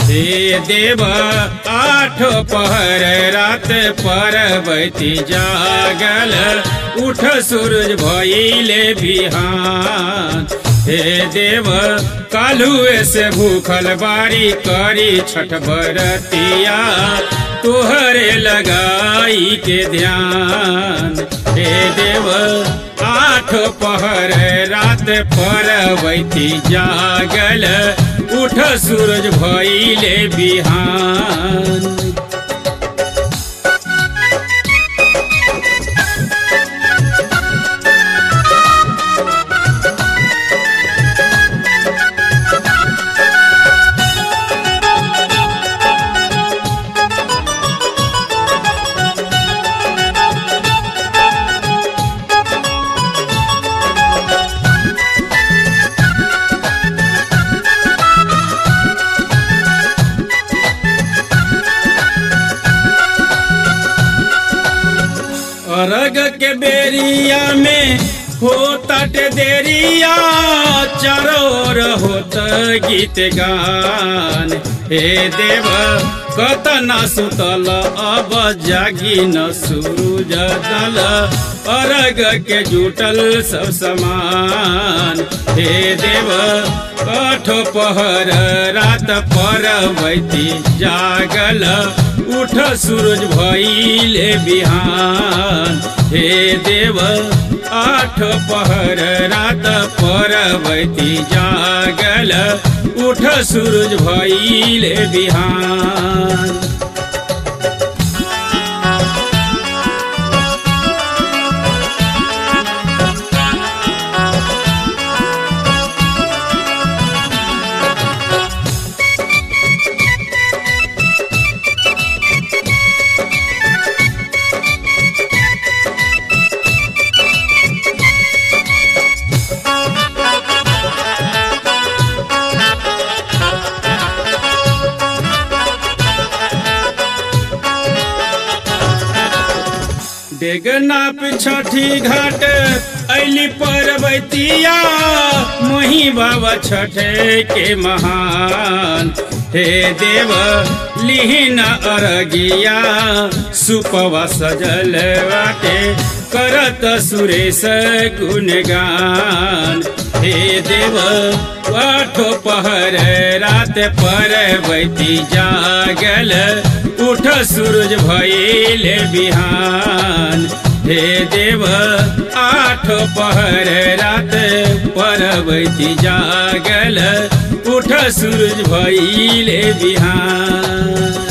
हे देव आठ पहर रात परबती जागल उठ सूरज भइले बिहान हे देव कालुए से भूखल बारी करी छठ बरतिया तोहरे लगाई के ध्यान हे देव आठ पहर रात परबती जागल उठ सूरज भइले बिहान अरग के बेरिया में हो तट देरिया चरोर होत गीत गान हे देव कतना सुतल अब जागी न सूरज दल अरग के जुटल सब समान हे देव कठ पहर रात परबती जागल उठ सूरज भइले बिहान हे देव आठ पहर रात परबती जागल उठ सूरज भइले बिहान डेगनाप छठी घाट ऐली परबतिया मोही बाबा छठे के महान हे देव लिहिन अरगिया सुपवा सजल बाटे करत सुरेश गुणगान हे देव आठो पहर रात परबती जागल उठ सूरज भइले बिहान हे देव आठ पहर रात परबती जागल उठ सूरज भइले बिहान